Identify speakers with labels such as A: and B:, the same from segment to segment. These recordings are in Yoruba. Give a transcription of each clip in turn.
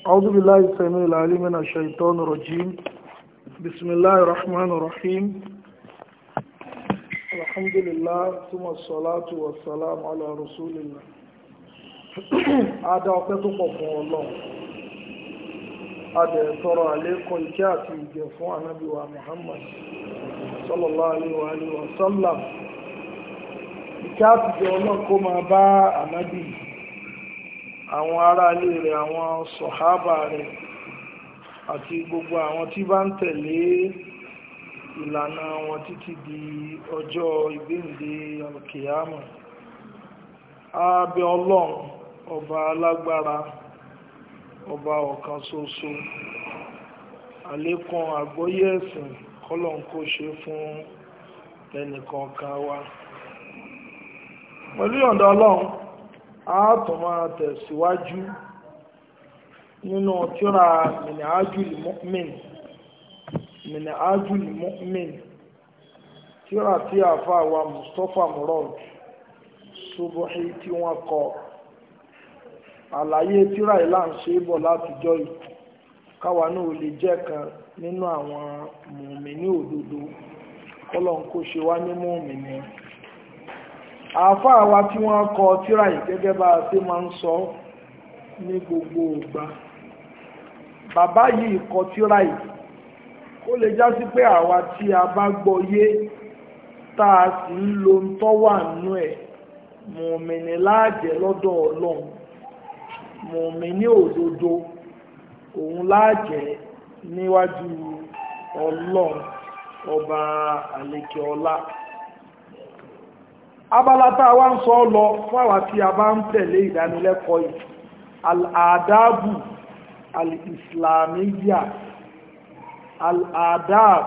A: أعوذ بالله السميع العليم من الشيطان الرجيم بسم الله الرحمن الرحيم الحمد لله ثم الصلاة والسلام على رسول الله Adá ọpẹ́ tó pọ̀ fún Ọlọ́run. Adẹ̀ tọrọ àlékún ìkẹ́ àti ìgẹ̀ fún ànábì wa Muhammad sallallahu alaihi wa sallam. Ìkẹ́ àti ìgẹ̀ Ọlọ́run kó máa bá ànábì àwọn aráalé rẹ̀ àwọn sọ̀hábà rẹ̀ àti gbogbo àwọn tí bá ń tẹ̀lé ìlànà wọn títí di ọjọ́ ìgbéǹde alkiyama abẹ ọlọ́run ọba alágbára ọba ọ̀kan ṣoṣo àlékún àgbọ́yé ẹ̀sìn kọ́lọ́n kó ṣe fún ẹnìkọ̀ọ̀kan wa pẹ̀lú ìyọ̀ǹda ọlọ́run a tún máa tẹ̀síwájú nínú tírà minhajul mu'min minhajul mu'min tírà tí àfa wa mustapha murad subuhi tí wọ́n kọ àlàyé tírà yìí là ń ṣe é bọ̀ látijọ́ yìí káwa náà lè jẹ́ kan nínú àwọn mùmíní òdodo kọ́lọ́n kó ṣe wá ní mùmíní àáfàá wa tí wọ́n kọ tírà yìí gẹ́gẹ́ bá a ṣe máa ń sọ ní gbogbo ìgbà bàbá yìí kọ tírà yìí ó lè já sí pé àwa tí a bá gbọ́ yé tá a sì ń lo ń tọ́ wà nú ẹ̀ mùmìnì láàjẹ́ lọ́dọ̀ ọlọ́run mùmìnì òdodo òun láàjẹ́ níwájú ọlọ́run ọba àlekè ọlá abala tá a wá ń sọ lọ fún àwa tí a bá ń tẹ̀lé ìdánilẹ́kọ̀ọ́ yìí al-adabu al-islamiyya al-adab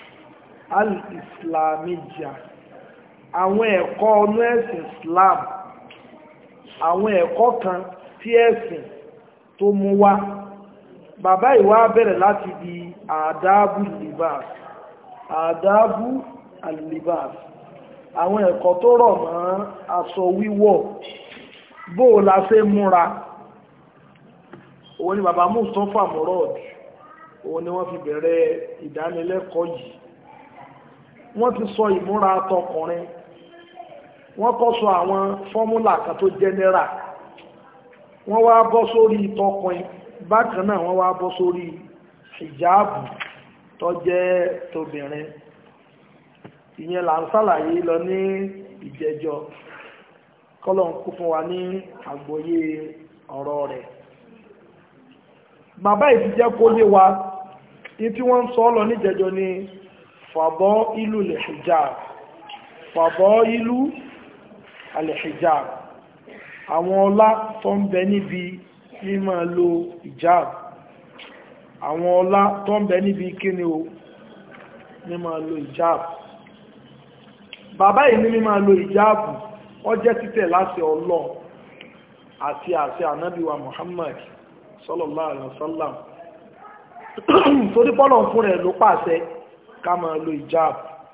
A: al-islamiyya àwọn ẹ̀kọ́ ọnú ẹ̀sìn islam àwọn ẹ̀kọ́ kan tí ẹ̀sìn tó mú wá bàbá ìwá bẹ̀rẹ̀ láti di adabu libas adabu al-libas àwọn ẹ̀kọ́ tó rọ̀ mọ́ aṣọ wíwọ̀ bó o la ṣe múra òun ni bàbá Mustapha Murad òun ni wọ́n fi bẹ̀rẹ̀ ìdánilẹ́kọ̀ọ́ yìí wọ́n ti sọ ìmúra tọkùnrin wọ́n kọ́ sọ àwọn fọ́múlà kan tó jẹ́nẹ́rà wọ́n wá bọ́ sórí tọkùnrin bákan náà wọ́n wá bọ́ sórí hijabu tó jẹ́ tóbìnrin ìyẹn là ń sàlàyé lọ ní ìjẹjọ kọ́lọ̀ ń kú fún wa ní àgbọ́yé ọ̀rọ̀ rẹ̀ bàbá ìdí jẹ́ kó lé wa ní tí wọ́n ń sọ lọ níjẹjọ ni fàbọ́ ìlú lè hijab fàbọ́ ìlú alẹ́ hijab àwọn ọlá tó ń bẹ níbi mímọ̀ lo hijab àwọn ọlá tó ń bẹ níbi kíni o mímọ̀ lo hijab bàbá yìí ní mímọ̀ lo hijabu ó jẹ́ títẹ̀ láti ọlọ́ àti àti ànábíwa Muhammad sallallahu alaihi wasallam torí pọ́lọ̀ fún rẹ̀ ló pàṣẹ ká máa lo hijab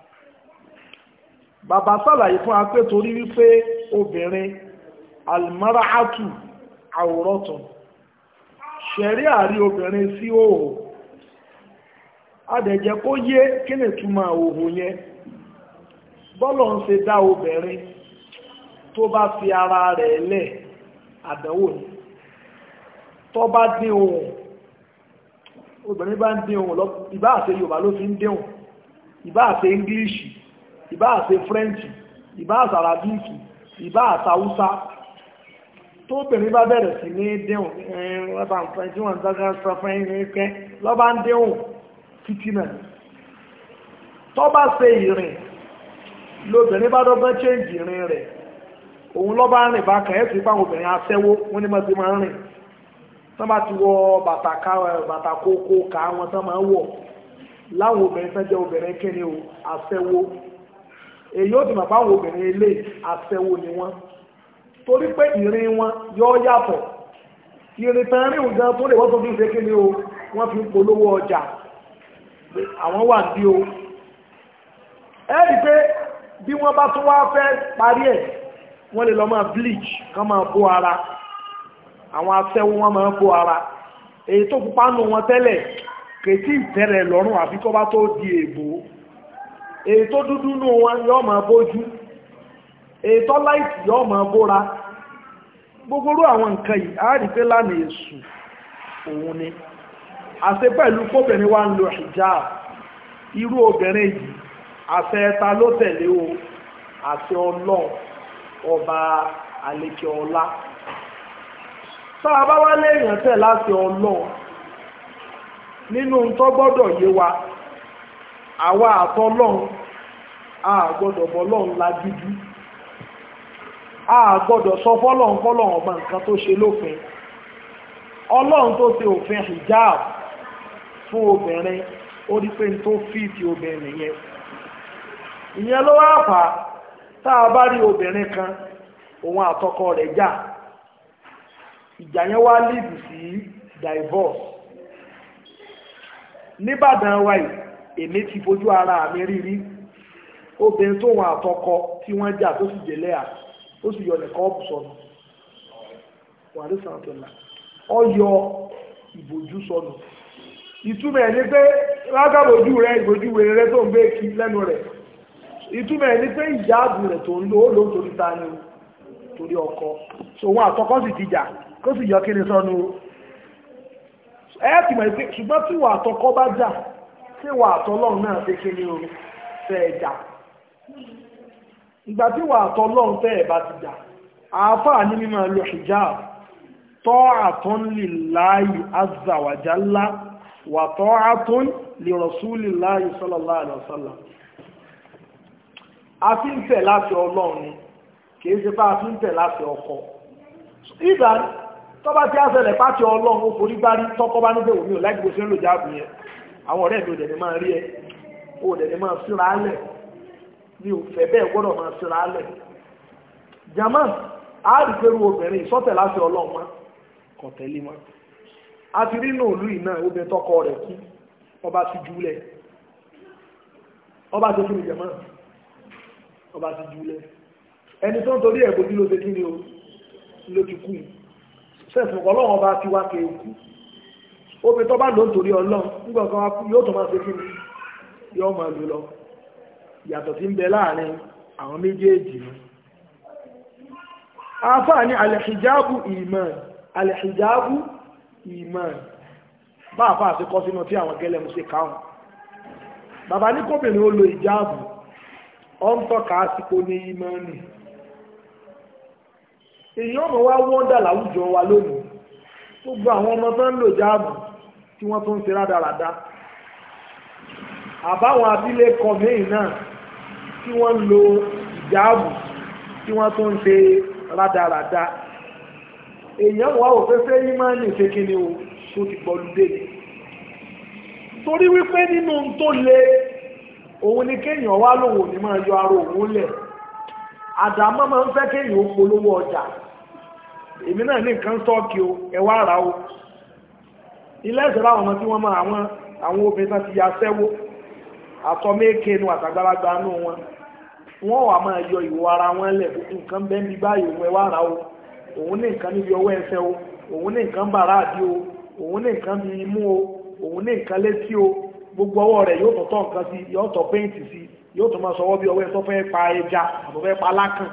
A: bàbá sàlàyé fún apé torí wípé obìnrin almara'atu awratun ṣẹ̀rí àrí obìnrin sí òhò adẹ̀jẹ́ kó yé kí ni túmọ̀ òhò yẹn bọ́lọ̀ ń ṣe dá obìnrin tó bá fi ara rẹ̀ lẹ̀ àdánwò ni tó bá dín ohùn obìnrin bá ń dín ohùn lọ ìbá àṣẹ Yorùbá ló fi ń dín ohùn ìbá àṣẹ English ìbá àṣẹ French ìbá àṣẹ Arabic ìbá àṣẹ Hausa tó obìnrin bá bẹ̀rẹ̀ sí ní dín ohùn ẹ̀rọ tí wọ́n ń dágá sọ fún ẹ̀rẹ́ lọ́bá ń dín ohùn títí náà tó bá ṣe ìrìn lóbìnrin bá dọ́gbọ́n chéǹjì ìrìn rẹ̀ òun lọ́ bá rìn bá kàn ẹ́ sí fáwọn obìnrin aṣẹ́wó wọ́n ní mọ́sí máa ń rìn tán bá ti wọ bàtà kókó ká wọn tán máa ń wọ̀ láwọn obìnrin tán jẹ́ obìnrin kíni o aṣẹ́wó èyí ó ti mọ̀ fáwọn obìnrin ilé aṣẹ́wó ni wọ́n torí pé ìrìn wọn yọ yàtọ̀ ìrìn tán rìn gan tó lè wọ́n tó fi ń ṣe kíni o wọ́n fi ń polówó ọjà àwọn wà bí o ẹ́rì pé bí wọ́n bá tún wá fẹ́ parí ẹ̀ wọ́n lè lọ máa bleach kán máa bó ara àwọn aṣẹ́wó wọ́n máa bó ara èyí tó pupa nù wọn tẹ́lẹ̀ kètí ìtẹ́rẹ̀ lọ́rùn àfi tó bá tó di èbó èyí tó dúdú nù wọn yóò máa bójú èyí tó láìsí yóò máa bóra gbogbo irú àwọn nǹkan yìí á rí pé lánàá èṣù òun ni àṣẹ pẹ̀lú kóbìnrin wa ń lo hijab irú obìnrin yìí àṣẹ ẹta ló tẹ̀lé o àṣẹ ọlọ́run ọba àlekè ọlá tá a bá wá léèyàn tẹ̀ láti ọlọ́run nínú tó gbọ́dọ̀ yé wa àwa àtọlọ́run a gbọ́dọ̀ bọ́lọ́run lágídí a gbọ́dọ̀ sọ fọ́lọ́run fọ́lọ́run ọba nǹkan tó ṣe lófin ọlọ́run tó ṣe òfin hijab fún obìnrin ó rí pé tó fíìtì obìnrin yẹn ìyẹn ló wá fà á tá a bá rí obìnrin kan òun àtọkọ rẹ̀ jà ìjà yẹn wá lídì sí divorce níbàdàn wa yìí èmi ti fojú ara mi rírí obìnrin tó wọn àtọkọ tí wọ́n jà tó sì jẹ́lẹ́ à ó sì yọ nìkan ọ̀pù sọnù wàrí sàǹtọ̀là ọ yọ ìbòjú sọnù ìtumọ̀ ẹ̀ ní pé lágàbòjú rẹ ìbòjú wèrè rẹ tó ń gbé kí lẹ́nu rẹ̀ ìtumọ̀ ẹ̀ ní pé ìjáàbù rẹ̀ tó ń lò ó lò ó torí ta ni torí ọkọ so wọn àtọkọ sì ti jà kó sì yọ kíni sọnù ẹ ti mọ̀ pé ṣùgbọ́n tí wà àtọkọ bá jà tí wà àtọlọ́run náà ṣe kíni o fẹ́ ẹ jà ìgbà tí wà àtọlọ́run fẹ́ ẹ bá ti jà àáfàá ní mímọ̀ lo hijab ta'atun lillahi azza wa jalla wa ta'atun li rasulillahi sallallahu alaihi wasallam a fi ń tẹ̀ láti ọlọ́run ni kìí ṣe bá a fi ń tẹ̀ láti ọkọ ìgbà tọ́ba tí a ṣẹlẹ̀ pàtì ọlọ́run ó forí bá rí tọ́kọ́ bá níbẹ̀ òní ò láì gbogbo ṣe ń lò jáàbù yẹn àwọn ọ̀rẹ́ mi ò dẹ̀ ní máa rí ẹ ó dẹ̀ ní máa síra álẹ̀ mi ò fẹ́ bẹ́ẹ̀ gbọ́dọ̀ máa síra álẹ̀ jama a rí pẹ̀lú obìnrin ìsọ́tẹ̀ láti ọlọ́run mọ́ kò tẹ́lẹ̀ mọ́ a ti rí inú òlú yìí náà obìnrin tọkọ rẹ̀ kú ọba ti júlẹ̀ ọba ti fún mi jama ọba ti júlẹ̀ ẹni tó ń torí ẹ̀ bójú ló ṣe kí ni o ló ti kú sẹ́sùn ọlọ́run ọba ti wá ké kú obìnrin tó bá lò ń torí ọlọ́run nígbà kan wá kú yóò tó máa ṣe kí ni yóò máa lò lọ ìyàtọ̀ tí ń bẹ láàrin àwọn méjèèjì ni àáfàá ní alẹ́hijáàbù ìmán alẹ́hijáàbù ìmán bá àfáà sí kọ́ sínú tí àwọn gẹ́lẹ́mú sí káwọn bàbá ní kóbìnrin ó lo ìjáàbù ọ ń tọ́ka àsìkò ní ìmánì èyí ọmọ wa wọ́ndà láwùjọ wa lónìí gbogbo àwọn ọmọ tó ń lò jáàbù tí wọ́n tó ń ṣe rádaràda àbáwọn abilékọ míì náà tí wọ́n ń lo ìjáàbù tí wọ́n tó ń ṣe rádaràda èèyàn wà ó fẹ́ fẹ́ ìmánì ṣe kí ni o tó ti gbọ́lúdé torí wípé nínú tó le òun ni kéèyàn wá lòun ò ní máa yọ ara òun lẹ̀ àdámọ́ máa ń fẹ́ kéèyàn ó polówó ọjà èmi náà ní nǹkan sọ́ọ̀kì o ẹ wá ra o ilé ẹ̀sẹ̀ láwọn ọmọ tí wọ́n máa àwọn àwọn obìnrin tán ti ya sẹ́wó àtọ́mẹ́kẹ́nu àtàgbàlagbà nù wọn wọ́n wà máa yọ ìwọ ara wọn lẹ̀ nǹkan bẹ́ẹ̀ ní báyìí òun ẹ wá ra o òun ní nǹkan níbi ọwọ́ ẹsẹ̀ o òun ní nǹkan bàrá àdí o òun ní nǹkan bí imú o òun ní nǹkan létí o gbogbo ọwọ́ rẹ̀ yóò tọ̀tọ̀ nǹkan sí yóò tọ̀ péǹtì sí yóò tún máa sọwọ́ bí ọwọ́ ẹ̀sọ́ fẹ́ pa ẹja àbọ̀ fẹ́ pa lákàn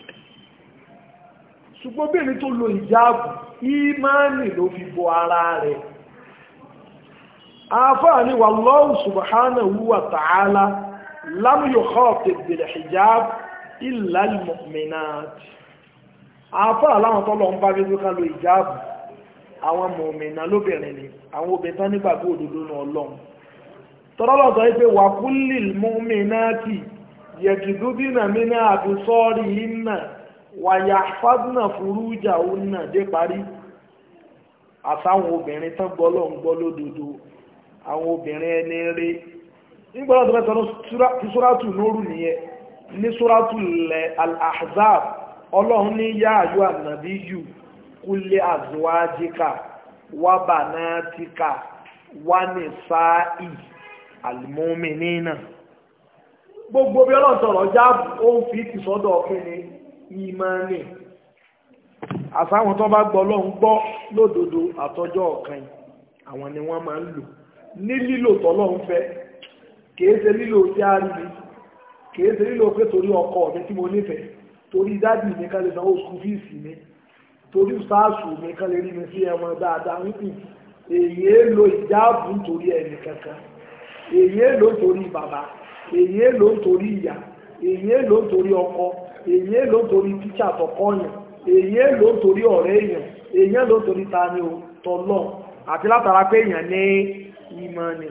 A: ṣùgbọ́n bí ẹni tó lo ìjáàbù ìmáànì ló fi bo ara rẹ̀ àfáà ni wallahu subhanahu wa ta'ala lam yukhatib bil hijab illa al mu'minat àfáà láwọn tọ́lọ ń bá gbégbé ká lo ìjáàbù àwọn mọ̀mìnà lóbìnrin ni àwọn obìnrin tán nígbàgbọ́ òdodo náà ọlọ́run tọ́lọ́lọ́ sọ wípé wà kullil mu'minati yaghdudna min absarihinna wa yahfazna furujahunna dé parí àtàwọn obìnrin tán gbọ́ lọ́n gbọ́ lódodo àwọn obìnrin ẹni rí nígbà tó mẹ́ta ní súrátù nóòrù nìyẹn ní súrátù al-ahzab ọlọ́run ní yá àyọ ànàbí yù kulli azwajika wa banatika wa nisa'i almu'minina gbogbo bí ọlọ́run sọ̀rọ̀ jáàbù ó ń fi ti sọ́dọ̀ ọ̀pẹ́ni ìmánì àsáwọn tó bá gbọ́ ọlọ́run gbọ́ lódodo àtọjọ́ ọ̀kan àwọn ni wọ́n máa ń lò ní lílò tọ́lọ́run fẹ́ kìí ṣe lílò tí a rí mi kìí ṣe lílò pé torí ọkọ mi tí mo nífẹ̀ẹ́ torí dádì mi kan lè sanwó skul fíìsì mi torí sáàsù mi kan lè rí mi sí ẹmọ dáadáa wípé èyí é lo ìjáàbù nítorí ẹnì kankan èyí é lo nítorí bàbá èyí é lo nítorí ìyá èyí é lo nítorí ọkọ èyí é lo nítorí tíṣà tọkọ yàn èyí é lo nítorí ọ̀rẹ́ èèyàn èyí é lo nítorí tani o tọlọ àti látara pé èèyàn ní ìmọ̀ ni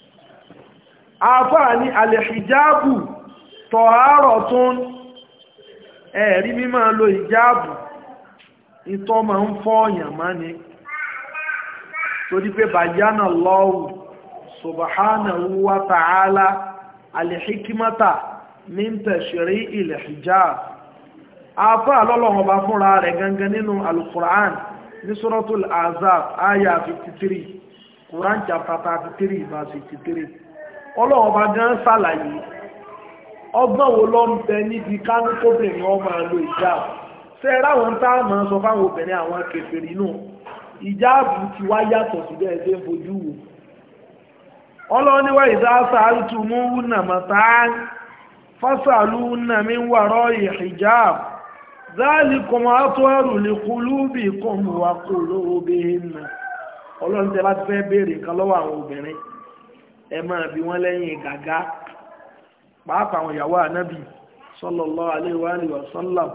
A: àfáà ní alẹ́hijáàbù tọ̀hárọ̀ tún ẹ̀rí mímọ̀ lo ìjáàbù ìtọ́ ma ń fọ́ ọ̀yàn má ni torí pé bàyánà lọ́wù subhanahu wa ta'ala alẹ́hikimata min tashri ilẹ̀hijáàbù àfáà lọ́lọ́wọ́ bá fúnra rẹ̀ gangan nínú alukur'an ní suratul azab aya 53 Quran chapter 33 verse 53 ọlọ́wọ́ bá gan ṣàlàyé ọgbọ́n wo ló ń bẹ níbi kánúkóbìnrin ọmọ àlò ìjáàbù ṣe ráwọn tá a máa sọ fáwọn obìnrin àwọn kèfèrí náà ìjáàbù ti wá yàtọ̀ sí bẹ́ẹ̀ ṣe ń fojú wò ọlọ́niwá ìdáṣà àtúmú nàmọ̀tá fásàlú nàmí wàrọ̀ ìhìjáàbù ذلكم أطهر لقلوبكم وقلوبهن ọlọ́run tẹ́ bá ti fẹ́ béèrè nǹkan lọ́wọ́ àwọn obìnrin ẹ máa bi wọ́n lẹ́yìn gàgá pàápàá àwọn ìyàwó ànábì sallallahu alaihi wa alihi wa sallam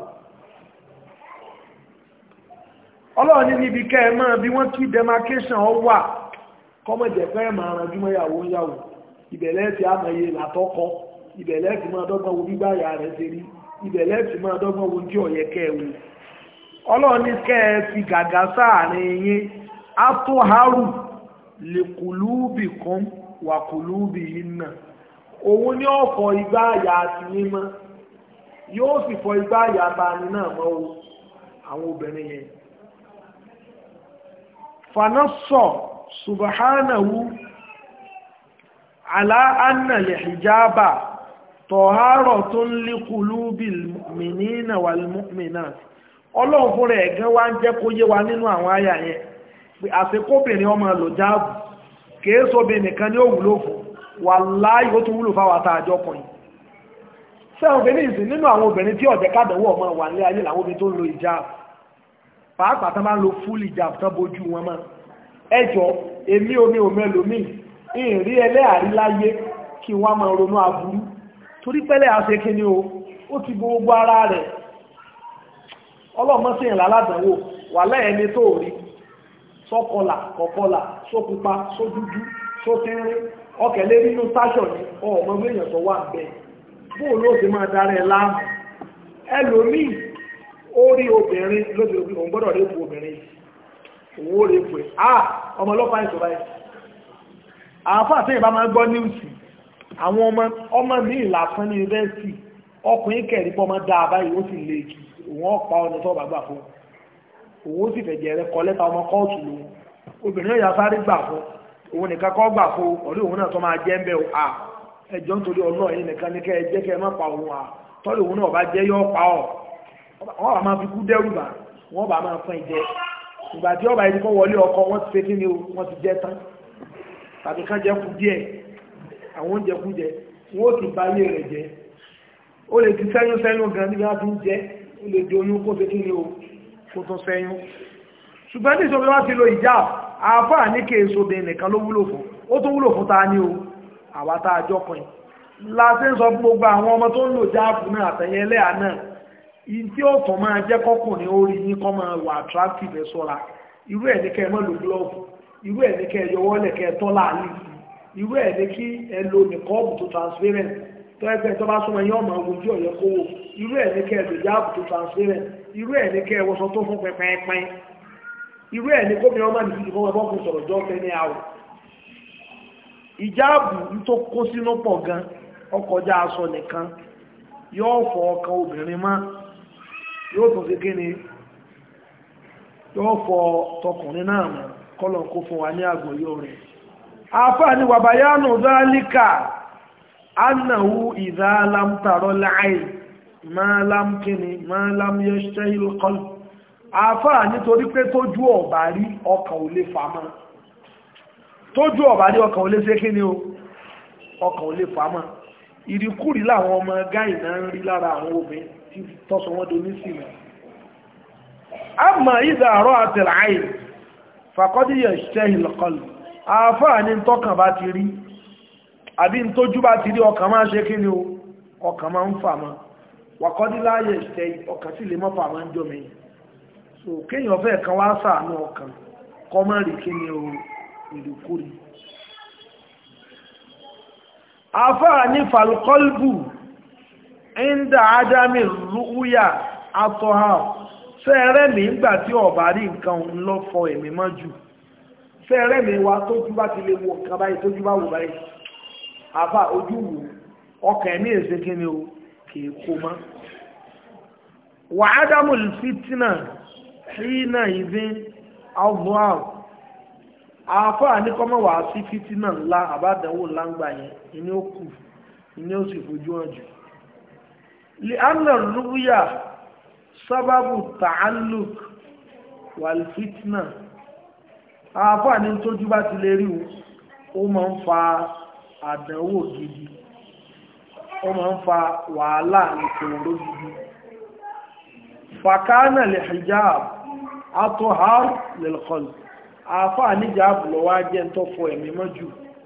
A: ọlọ́run ní níbi kẹ́ ẹ máa bí wọ́n kí demarcation ọ wà kọ́mọ̀jẹ̀ fẹ́ máa ranjú mọ́ ìyàwó ìyàwó ìbẹ̀lẹ́ ti àmọye làtọ́kọ ìbẹ̀lẹ́ ti máa dọ́gbọ́n wo gbígbá ìyá rẹ̀ ṣe rí ìbẹ̀lẹ́ ti máa dọ́gbọ́n wo tí ọ̀yẹ́ kẹ́ ẹ wò ọlọ́run ní kẹ́ ẹ fi gàgá sáàrin yín atoharu lèkùlúbì kan wàkùlúbì iná òun ní ọ̀fọ̀ igbá àyà àti mímọ́ yóò sì fọ igbá àyà tani náà mọ́ o àwọn obìnrin yẹn fanasọ subhanahu ala anna lè hijaba tọ̀hárọ̀ tó ń lékùlúbì mìnínà wàlmùmínà ọlọ́run fúnra ẹ̀gán wá ń jẹ́ kó yé wa nínú àwọn àyà yẹn pé àfikóbìnrin ọmọ lò jáàbù kìí sóbìnrin nìkan ní ó wúlò fún wà láì ó tún wúlò fáwọn àtàjọ kùnrin sẹ́wọ̀n obìnrin ìsìn nínú àwọn obìnrin tí ọ̀jẹ̀ kádàwọ̀ ọmọ wà ní ayé làwọn obìnrin tó ń lo ìjáàbù pàápàá tán bá ń lo fúlì ìjáàbù tán bójú wọn mọ́ ẹjọ́ èmi omi òmẹlòmí ìrìn ẹlẹ́àrí láyé kí wọ́n máa ronú aburú torí pẹ́lẹ́ àṣẹ kí ni o ó ti bo gbogbo ara rẹ̀ ọlọ́mọ́sìn láládàáwò wà lẹ́ẹ̀ni tó rí sọ́kọlà kọ̀kọlà sópupa sódúdú sótínrín ọkẹ̀lẹ́ nínú sáṣọ̀ ní ọmọ èèyàn tó wà bẹ́ẹ̀ bóò ló ti máa darí ẹ láàmù ẹlòmíì ó rí obìnrin lóde òbí òun gbọ́dọ̀ rí obìnrin òun ó rí pé ah ọmọ ọlọ́pàá ìṣòro ẹ̀ àáfà àti ìbá máa gbọ́ níwùsì àwọn ọmọ ọmọ ní ìlàsán ní yunifásitì ọkùnrin kẹrin pọ́ máa dáa báyìí ó sì lè kí òun ọ̀pá ọ̀nà tó bàgbà fún òun sì fẹ̀jẹ̀ rẹ kọ lẹ́ta ọmọ kóòtù lòun obìnrin yóò sáré gbà fún òun nìkan kọ́ gbà fún ọ̀rẹ́ òun náà tó máa jẹ́ ń bẹ́ à ẹjọ́ nítorí ọ̀nà ẹ̀yìn nìkan ní kẹ́ ẹ jẹ́ kẹ́ ẹ má pa òun à tọ́lù òun náà bá jẹ́ yọ́ pa ọ̀ wọ́n bá máa fi kú dẹ́rù bà wọ́n bá máa fún ìjẹ ìgbà tí ọba yìí kọ́ wọlé ọkọ wọ́n ti ṣe kí ni o wọ́n ti jẹ́ tán tàbí ká jẹ́ kú díẹ̀ àwọn oúnjẹ kú jẹ wọ́n ó ti bá ilé rẹ̀ jẹ́ ó lè ti sẹ́yún sẹ́yún gan níbi wọ́n fi ń jẹ́ ó lè di oyún kó ṣe kí ni o kó tó sẹ́yún ṣùgbọ́n ní ìṣòro wọ́n ti lo ìjà àáfàá ní kí èso bẹ̀rẹ̀ nìkan ló wúlò fún ó tó wúlò fún ta ní o àwa tá a jọ pin láti ń sọ fún gbogbo àwọn ọmọ tó ń lò jáàbù náà àtẹ̀yẹ ẹlẹ́yà náà yìí tí ó tàn máa jẹ́ kọ́kùnrin orí yín kọ́ máa wà attractive ẹ̀ sọ́ra irú ẹ̀ ní kẹ́ ẹ mọ́ lo glove irú ẹ̀ ní kẹ́ ẹ yọwọ́ lẹ̀ kẹ́ ẹ tọ́ láàrin sí irú ẹ̀ ní kí ẹ lo nìkọ́ọ̀bù tó transparent tó ẹgbẹ́ tó bá súnmọ́ ẹyìn ọmọ ogun tí ọ̀yẹ́ kówó irú ẹ̀ ní kẹ́ ẹ lò jáàbù tó transparent irú ẹ̀ ní kẹ́ ẹ wọṣọ tó fún pẹpẹpẹ irú ẹ̀ ní kóbi ọmọ nìfíjì fún ẹbọ́ fún sọ̀rọ̀ jọ́ fẹ́ ní àwọ̀ ìjáàbù tó kó sínú pọ̀ gan ọkọjá aṣọ nìkan yóò fọ ọkàn obìnrin má yóò tún sí kíni yóò fọ tọkùnrin náà mọ́ kọ́lọ̀ kó fún wa ní àgbòyó rẹ̀ afá ni wàbáyánù zálíkà annahu ìdá lámtàrọ láàáì máa lámkíni máa lámyẹ́ṣẹ́ ìlúkọlù afá nítorí pé tójú ọ̀bá rí ọkàn ò lè fàmọ́ tójú ọ̀bá ní ọkàn ò lè ṣe kí ni o ọkàn ò lè fàámọ́ ìrìkúrì láwọn ọmọ gáì náà ń rí lára àwọn obìnrin tí tọ́sọ wọ́n do ní sílẹ̀ àmà ìdá àrọ́ àtẹ̀láì fàkọ́díyẹ̀ ṣẹ́ ìlọ̀kọlù àfáà ní tọ́kàn bá ti rí àbí tójú bá ti rí ọkàn máa ṣe kí ni o ọkàn máa ń fà mọ́ wàkọ́díláyẹ̀ ṣẹ́ ọkàn sì lè mọ́ fà máa ń jọ mẹ́yìn so kéèyàn fẹ́ kan wá ṣàánú ọkàn kọ́ mọ́ rí kí ni o ìrìkúrì àfáà ní falkọ́lbù ẹ̀ndà ádámì rúúyà atọ́há fẹ́ẹ̀rẹ́ mi ń gbà tí ọ̀bá rí nǹkan ń lọ fọ ẹ̀mí mọ́ jù fẹ́ẹ̀rẹ́ mi wá tójú bá ti lè wo nǹkan báyìí tójú bá wò báyìí àfáà ojú wò ọkàn ẹ̀mí èsè kí ni o kìí kó mọ́ wà ádámù fìtínà hínà ìdí albual àfáà ní kọ́mọ̀ wà sí fìtínà ńlá àbádánwò ńlá ń gbà yẹn ìní ó kù ìní ó sì fojú hàn jù لأن الرؤيا سبب تعلق والفتنة àáfàá ní tójú bá ti lè rí o ó máa ń fa àdánwò gidi ó máa ń fa wàhálà ìṣòro gidi fàkánà lè hijab atohar lilqalb àáfàá níjà àbùlọ wá jẹ́ ń tọ́fọ ẹ̀mí mọ́jú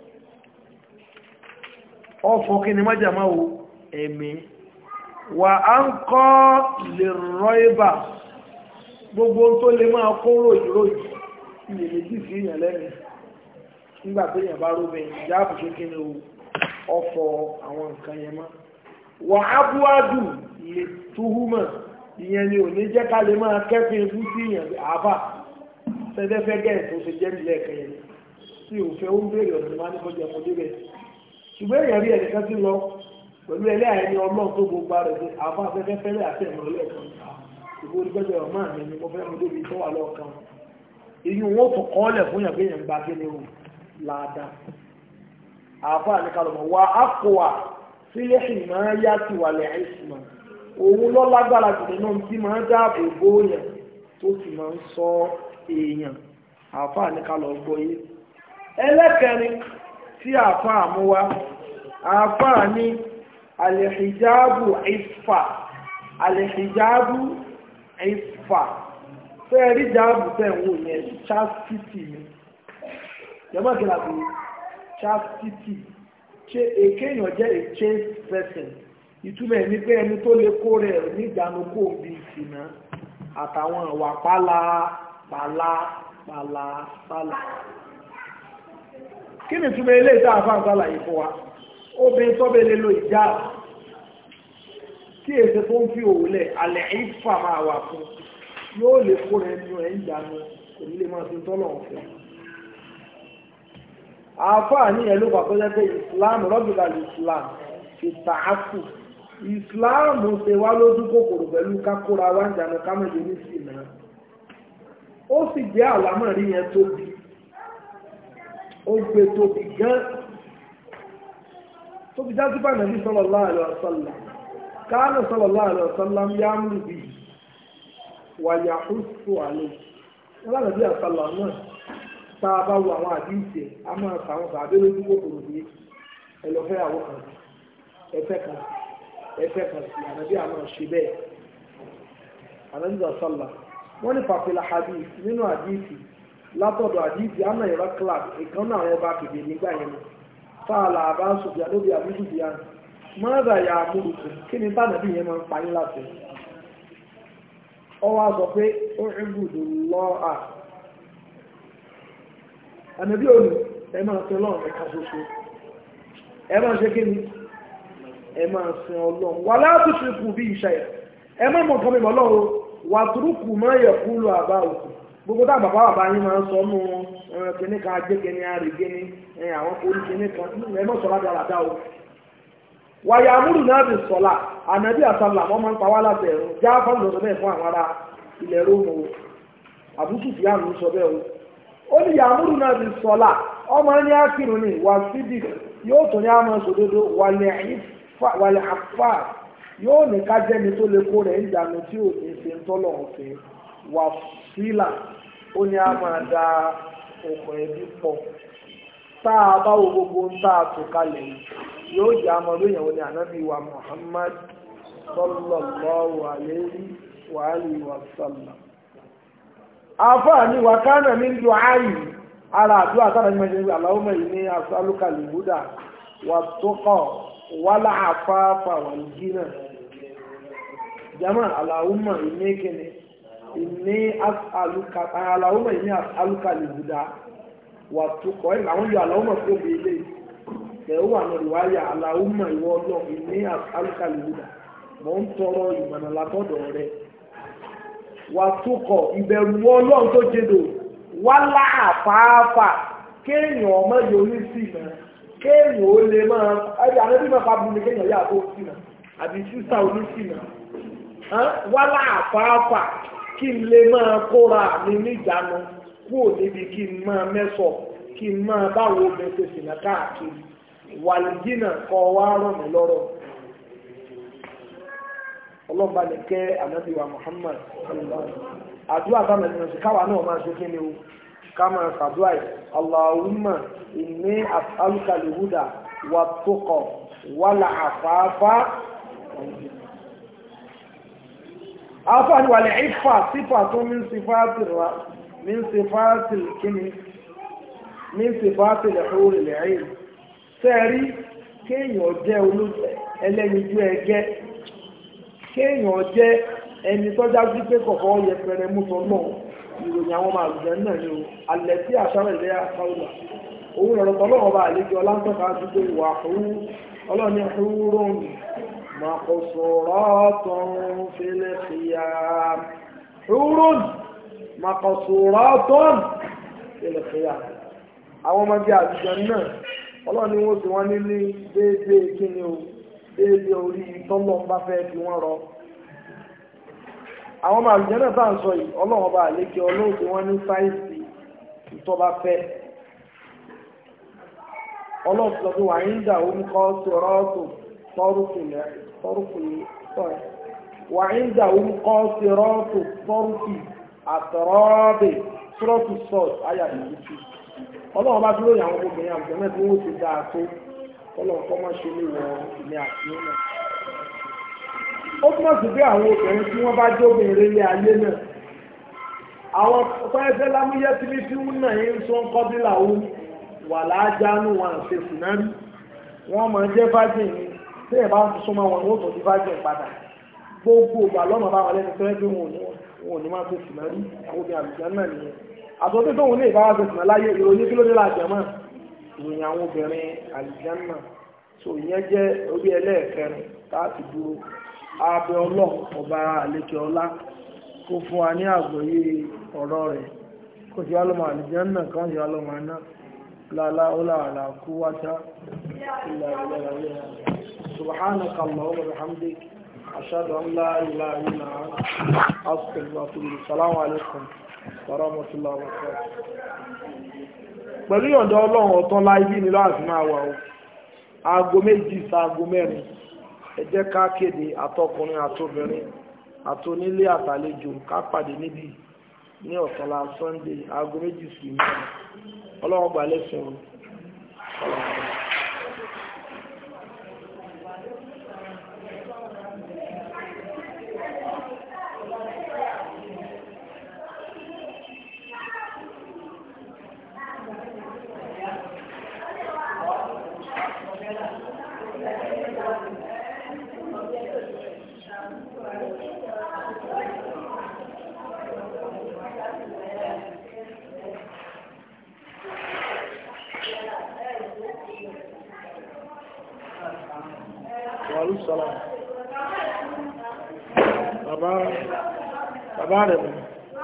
A: ọ̀fọ̀ kí ni mọ́jà máa wo ẹ̀mí wà á ń kọ́ lè rọ ibà gbogbo tó lè máa kó ròyìn ròyìn ilé méjì sí èèyàn lẹ́nu nígbà tó èèyàn bá róbẹ̀ ìjà àbùṣe kí ni ọ̀fọ̀ àwọn nǹkan yẹn mọ́ wà á búwádù lè túhúmọ̀ ìyẹn ni ò ní jẹ́ ká lè máa kẹ́fìn ibú sí èèyàn àbá fẹ́fẹ́fẹ́ gẹ̀ẹ́ tó ṣe jẹ́ nílẹ̀ ẹ̀kẹ́ yẹn tí òfin ó ń béèrè ọ̀nà máa ní kọjá ọmọdé bẹ̀ ṣùgbọ́n èèyàn rí ẹnìkan sí lọ pẹ̀lú ẹlẹ́ àyẹni ọlọ́run tó gbogbo ara rẹ̀ àbá afẹ́fẹ́ fẹ́lẹ́ àti ẹ̀mọ́ ọlọ́ọ̀kan ìbò onígbẹ́jọ́ ọmọ mi ni mo fẹ́ mo débi tó wà lọ́ọ̀kan èyí wọn tó kọ́ ọ́lẹ̀ fún yàn pé yàn gba kíni o láàdá àbá ní kalọ̀mọ̀ wà á kó wa sílẹ̀ sì máa yá sí wà lẹ̀ àìsàn òun lọ lágbára jù nínú tí máa dáàbò bó yàn tó sì máa ń sọ èèyàn àbá ní kalọ̀ gbọ́ yé ẹlẹ́kẹrin tí àbá àmúwá àbá ní alìhijabu ìfà alìhijabu ìfà fẹ́ẹ̀rí jáàbù tẹ̀wò yẹn chastity ni jẹ́mọ́ kí la fi chastity ṣe èkéèyàn jẹ́ a chaste person ìtumọ̀ ẹni pé ẹni tó lè kó rẹ̀ níjànú kó bí ìsìnà àtàwọn ìwà pálá pálá pálá pálá kí ni ìtumọ̀ eléyìí tá a fà ń sálàyé fún wa obìnrin tó bẹ lè lo ìjà tí èsè tó ń fi òwúlẹ̀ alẹ́ ìfà máa wà fún yóò lè kó rẹ nínú ẹ̀ ń jánu kò ní lè máa fi tọ́lọ̀ fún àáfàá ní ẹ̀lú pàtọ́jẹ́ pé islam rọ́bìlà islam fi tààkù islam ṣe wá lójú kòkòrò pẹ̀lú kákóra wá ń jánu kámẹ́jọ ní sínà ó sì jẹ́ àlámọ̀rí yẹn tóbi ó gbé tóbi gan tó fi jáde bá nàbí sallallahu alaihi wasallam káàlù sallallahu alaihi wasallam yá ń lù bí wàyà húsù àlè wọn nàbí àsàlà náà tá a bá wo àwọn àdíìsì a máa fà wọn bàbá lójú kòkòrò bí ẹlọfẹ àwọn kan ẹfẹ kan ẹfẹ kan sí ànàbí àmọ́ ṣe bẹ́ẹ̀ ànàbí àsàlà wọn ní fàfilà hadith nínú àdíìsì látọ̀dọ̀ àdíìsì àmà ìrọ clark ìkànnì àwọn ọba kìdè nígbà yẹn fáàlà àbá sùfìà lóbi àbí sùfìà mọ́nàdà yà àmúrùkù kí ni tánàbí yẹn máa ń parí láti ọwọ́ sọ pé ó ń gbùdù lọ́à ànàbí òní ẹ máa sin ọlọ́run ẹ̀ka ṣoṣo ẹ máa ṣe kí ni ẹ máa sin ọlọ́run wà láti ṣe kù bí ìṣàyà ẹ má mọ̀ nǹkan mímọ́ ọlọ́run wà túrúkù má yẹ kúlù àbá òkú gbogbo tá bàbá bàbá yín máa ń sọ nù kíní kan ajé kíní àrègé ní àwọn orí kíní kan ẹ mọ̀ sọ ládàá ládàá o wàyà amúlù náà ti sọ̀la ànàbí àsàlà wọ́n máa ń pa wá láti ẹ̀rù já fáwọn lọ́sọ bẹ́ẹ̀ fún àwọn ará ilẹ̀ rómù o àbúkù sí àmì sọ bẹ́ẹ̀ o ó ní yàmúlù náà ti sọ̀la ọmọ ní ákìrù ni wà sídì yóò tó ní àmọ́ sòdodo wàlẹ̀ àfà yóò ní kájẹ́ni tó lè kó rẹ̀ ń dànù tí ò ní ṣe ń tọ́lọ̀ ọ̀fẹ́ wà sílà ó ní a máa da ọkọ̀ ẹbí pọ̀ tá a bá wo gbogbo ń tá a tò kalẹ̀ yìí yóò jẹ́ àmọ́ lóyìn àwọn ní ànábì wa Muhammad sallallahu alayhi wa alihi wa sallam. àfààní wa kánà min du'ayi ara àdúrà sára ní mẹ́jọ Allahumma inni as'aluka al-huda wat-tuqa wal-afafa wal-ghina jama Allahumma inni kini inni as'aluka Allahumma inni as'aluka al-huda wat-tuqa ẹ̀ àwọn yóò Allahumma tó bí ilé ẹ̀ wà ní ìwáyà Allahumma ìwọ ọlọ́ inni as'aluka al-huda mọ̀ ń tọrọ ìmọ̀nà látọ̀dọ̀ rẹ̀ wat-tuqa ìbẹ̀rù ọlọ́run tó jẹ́dọ̀ wálá àfáàfà kéèyàn ọmọ yóò ní sí ìmọ̀ kéèyàn ó lè máa ẹbí àlébí máa fàbí ní kéèyàn yà tó sí ìmọ̀ àbí sísá oní sí ìmọ̀ wálá àfáàfà kí n lè máa kóra mi níjànú kúrò níbi kí n máa mẹ́sọ̀ kí n máa báwo bẹ́sẹ̀ sìnà káàkiri wàlìjínà kọ́ wá rọ̀ mí lọ́rọ̀ ọlọ́mọba ní kẹ́ ànábì wa Muhammad àdúrà táwọn ènìyàn sí káwa náà máa ṣe kí ni o ká máa ṣàdúrà yìí Allahumma inni as'aluka al-huda wat-tuqa wal-afafa afa ni wàlẹ̀ ìfà sífà tó min sifati ra min sifati kíni min sifati al-huri al-'ayn sẹ́ẹ̀rí kéèyàn jẹ́ olóṣẹ̀ ẹlẹ́yinjú ẹgẹ́ kéèyàn jẹ́ ẹni tọ́já sí pé kọ̀kọ́ yẹpẹrẹ mú sọ náà ìròyìn àwọn ọmọ àlùjẹ náà ni o alẹ́ tí àṣàrò ilé àkàwùlà òun ọ̀rọ̀ tọ́lọ́wọ́ bá àlejò ọlántọ́ka sí pé ìwà fún ọlọ́ni ẹ̀húrún màkọ̀sọ̀rọ̀tún fílẹ̀ fìyà ẹ̀húrún màkọ̀sọ̀rọ̀tún fílẹ̀ fìyà àwọn ọmọdé àlùjẹ náà ọlọ́ni wọ́n sì wọ́n ní ní déédéé kí ni o déédéé orí tọ́lọ́ bá fẹ́ fi wọ́n rọ àwọn ọmọ àlùjẹ́nà bá ń sọ yìí ọlọ́run bá àlékè ọlọ́run tí wọ́n ní sáìsì ìtọ́ba fẹ́ ọlọ́run sọ pé wàá ń dà ó ń kọ́ sọ̀rọ̀ọ̀tò tọ́rùkùlẹ̀ tọ́rùkùlẹ̀ wàá ń dà ó ń kọ́ sọ̀rọ̀ọ̀tò tọ́rùkì àtọ̀rọ̀ọ̀bẹ̀ sọ́rọ̀tù sọ́ọ̀t ayàdìyìtì ọlọ́run bá dúró yàwọn obìnrin àlùjẹ́nà tí wọ́n ti dáa tó ọlọ́run kọ́ mọ́ ṣe lè wọ ilé àti náà ó túmọ̀ sí pé àwọn obìnrin tí wọ́n bá jẹ́ obìnrin ilé ayé náà àwọn fẹ́ẹ́fẹ́ lámúyẹ́ tí ní tí wọ́n náà ń sọ ń kọ́ bí làwọn wà láàjánú wọn àṣẹ sìnárì wọ́n máa jẹ́ fájìn ní tí ẹ̀ bá ń súnmọ́ wọn wọ́n tó di fájìn padà gbogbo ìgbà lọ́nà bá wọn lẹ́nu fẹ́ bí wọn ò ní máa ṣe sìnárì àwọn obìnrin àlùjá náà nìyẹn àtọ́tí tóun ní ìbáwá ṣe sìnà láyé ìròyìn kí ló dé láàjẹ́ mọ́ ìròyìn àwọn obìnrin àlùjá náà so ìyẹn jẹ́ orí ẹlẹ́ẹ̀kẹrin láti dúró abẹ ọlọ́run ọba àlejò ọlá kó fún wa ní àgbọ́yé ọ̀rọ̀ rẹ̀ kó ti wá lọ́mọ àlejò náà kàn ti wá lọ́mọ náà lálá ọlọ́àlá kú wáṣá ilẹ̀ ilẹ̀ ilẹ̀ subhanaka allahumma wa bihamdik ashhadu an la ilaha illa anta astaghfiruka wa atubu ilayk assalamu alaikum wa rahmatullahi wa barakatuh pẹ̀lú ìyọ̀ǹda ọlọ́run ọ̀tán láyé ní láti máa wà ó aago méjì sa aago mẹ́rin ẹ jẹ́ ká kéde àtọkùnrin àtobìnrin àtonílé àtàlejò ká pàdé níbi ní ọ̀tọ̀lá sunday aago méjì sí mẹ́rin ọlọ́run gbà lẹ́sìn o. wàlúùsọ̀lá bàbá bàbá rẹ̀ bẹ̀rẹ̀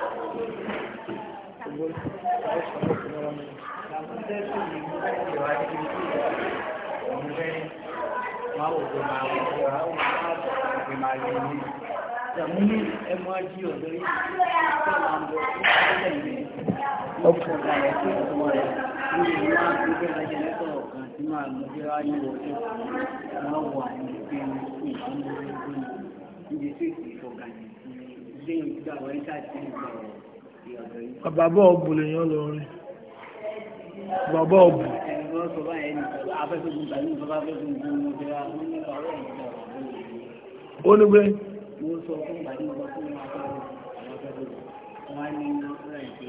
B: Ìjàmúlí ẹmọ ají ọ̀dọ́ yìí tó máa ń bọ̀ ní ọjọ́ ìrìn ọkọ̀ ìgbàlẹ̀ tí ọmọ rẹ̀ lórí ìwọ̀n àgbẹ̀gbẹ̀ lẹ́jẹ̀ lẹ́tọ̀ọ̀ kan tí máa lọ bí wá ní ọjọ́ wọn wà ní pé ìṣúná ẹgbẹ́ níbi tí ìfọ̀gà ilé ìgbà wọ́n ṣáàtì ìgbà ọ̀dọ́ yìí.
A: bàbá ọ̀bù lèèyàn lọ rí bàbá ọ̀bù
B: Ẹni wọ́n sọ báyẹn ní afẹ́fẹ́ gbogbo àti ìjọba afẹ́fẹ́ gbogbo ọmọ ìjọba wọn ní ọ̀rọ̀ ìjọba
A: ó ní pé
B: mo sọ fún ìgbàdí mo sọ fún wọn afẹ́fẹ́ àwọn afẹ́fẹ́ wọn á ní rẹ̀ pé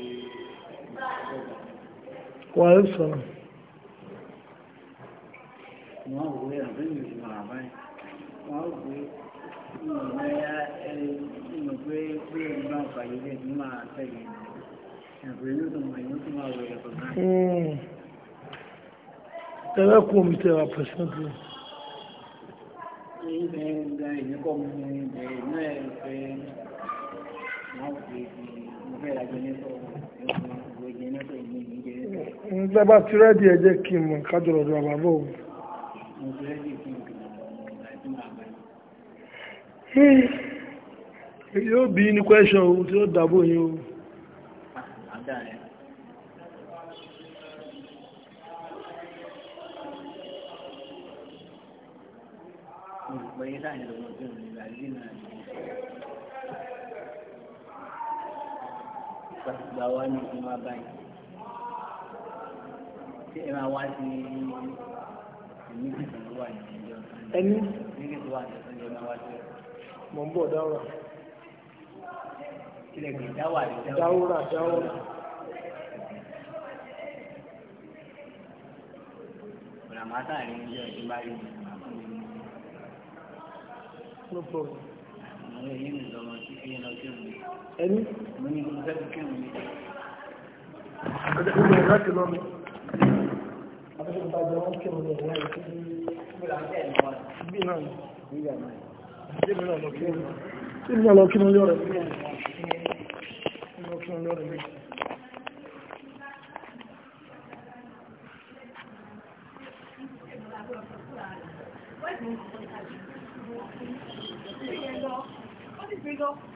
A: wà á sọ̀rọ̀
B: wọ́n wò ó yàrá bẹ́ẹ̀ ni ìṣúná àbáyé wọ́n wò ó ìmọ̀ ẹ̀yà ìmọ̀ pé pé ìgbà fàyè bẹ́ẹ̀ ni máa tẹ̀lé ẹ̀fọ́ inú tó mọ̀ inú tó máa wọ ẹ̀fọ́ náà.
A: tẹ́lẹ̀ kú omi tẹ́ wa pẹ̀sẹ̀ntì
B: Ibẹ̀ gba ìdíkọ̀ mu ibẹ̀ inú ẹ̀ fẹ́ wọ́n fi mo fẹ́ ra jẹ́nẹ́tọ̀ ìwé jẹ́nẹ́tọ̀ ìlú ìlú jẹ́nẹ́tọ̀
A: nígbà bá ti rẹ́dí ẹ jẹ́ kí n mọ̀ kájọ lọ́dọ̀ àbábọ̀ o
B: mo fẹ́ rí fún ìgbà tí màá bá
A: yóò bí ní question ohun tí ó dàbò yín o
B: àdá rẹ̀. Mo rò pé sáà ní lọ́wọ́ tó ń lè ra ilé náà ní gbàgbà wa ní kí n máa báyìí. Ṣé ẹ máa wá sí ìmí ìtàn tó wà ní ìjọ Sunday?
A: ẹni
B: Nígbà tó wà ní Sunday máa wá sí
A: mọ̀ ń bọ̀ dáwà
B: ilẹ̀ gbé dáwà ní
A: dáwúrà dáwúrà
B: Ọ̀nà máa sáà ní ilé ọdún bá rí mi.
A: no problem
B: Àwọn èyí ń lọ sí kí lọ sí òun.
A: ẹni
B: Mo ní mo fẹ́ kí òun ní.
A: ọjọ́ ìgbà láti lọ́nà afẹ́fẹ́ bá jẹ́ wọ́n kí wọn lọ láì sí
B: Mo là ń tẹ̀ ní wọn.
A: bí náà ni
B: Nígbà náà.
A: bí mi náà lọ kí wọn tí mi náà lọ kí wọn lọ́rẹ̀ mi lọ kí wọn lọ́rẹ̀ mi
C: What is it?